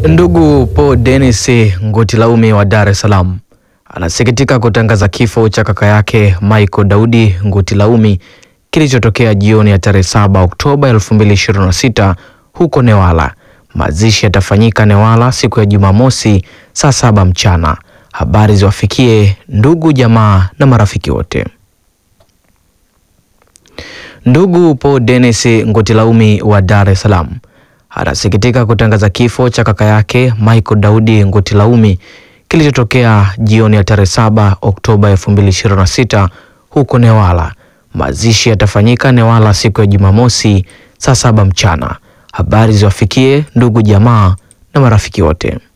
Ndugu Paul Dennis Ngutilaume wa Dar es Salaam anasikitika kutangaza kifo cha kaka yake Michael Daudi Ngutilaume kilichotokea jioni ya tarehe 7 Oktoba 2026 huko Newala. Mazishi yatafanyika Newala siku ya Jumamosi saa saba mchana. Habari ziwafikie ndugu jamaa na marafiki wote. Ndugu Paul Dennis Ngutilaume wa Dar es Salaam anasikitika kutangaza kifo cha kaka yake Michael Daudi Ngutilaume kilichotokea jioni ya tarehe 7 Oktoba 2026 huko Newala. Mazishi yatafanyika Newala siku ya Jumamosi saa saba mchana. Habari ziwafikie ndugu jamaa na marafiki wote.